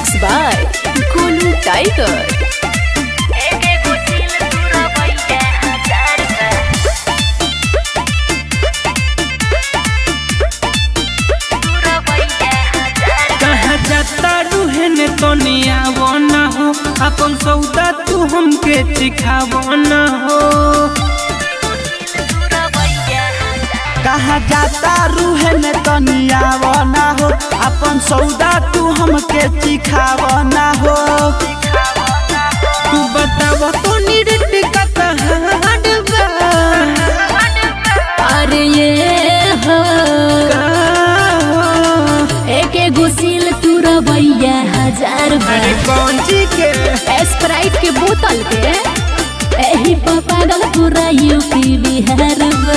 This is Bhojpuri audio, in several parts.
Mixed by Golu Tiger. कहाँ जाता रूहे ने तनिया ना हो अपन सौदा तू हमके चिखाव ना हो कहाँ जाता रूहे में तनियाव ना हो अपन सौदा तू हमके चिखाव ना हो तू बताव तो निरट का कहाड़ बा अरे ये हो का हो? एक एगो सील तू रवैया हजार अरे बार कौन जी के स्प्राइट के बोतल के एही पर पागल पूरा यूपी बिहार बा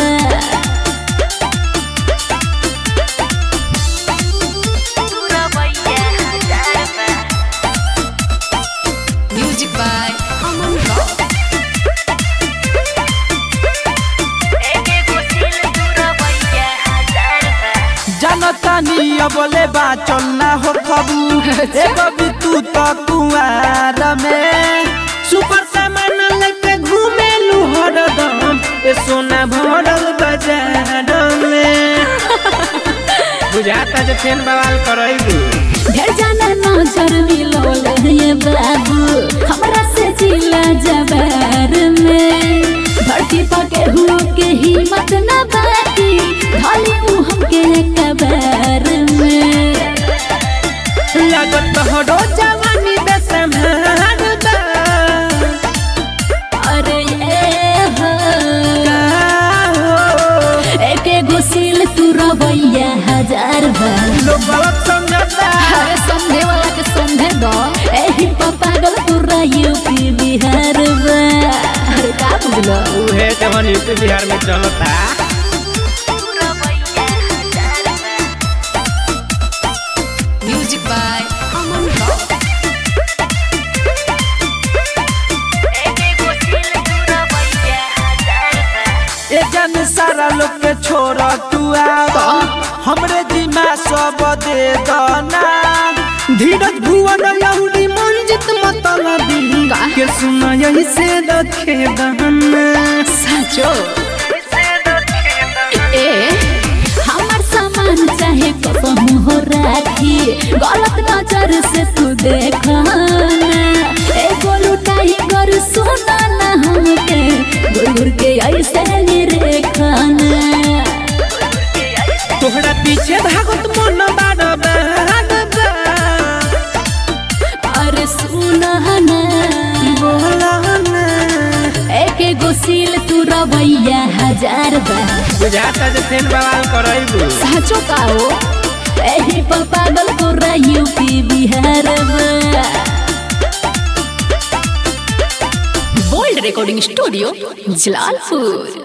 Music by Aman Rock. जनता नी बोले बा चलना हो खबू एगो भी तू तो कुआर में सुपर सामान लेके घूमे लू हरदम ए सोना भरल बाजार में बुझाता जे फेन बवाल करैबू ढेर जाना नजर मिलोल ये बाबू हमरा से जिला जबार में धरती पके हुओ के हिम्मत न बाकी ढाली ऊ हमके कबार में लागत हरो जवानी बेसम्हार बा अरे ये हो का हो एक एगो सील तू रवैया हजार बार लोग गलत समझता अरे समझे वाला के समझे दो एही पर पागल पूरा यूपी बिहार बा अरे का बुझलो उहे जवन यूपी बिहार में चलता Music by Aman Rock. ए जन सारा लोग के छोड़ तू आव हमरे जिमा सब दे दना धीरज भुवन लहुरी मंजित मतलबी का? के सुना यही से रखे बहना सचो ए हमर सामान चाहे कसम हो राखी गलत नजर से तू देखना ए गोलू टाइगर सुना ना हमके गुर गुर के ऐसे निरेखना तोहरा पीछे भागत मन बार बार अरे सुना ना बोला ना एक एगो सील तू रवैया हजार बार बुझाता जे फेन बवाल करैबू साचो का हो एही पर पागल पूरा UP Bihar bold recording studio Jalalpur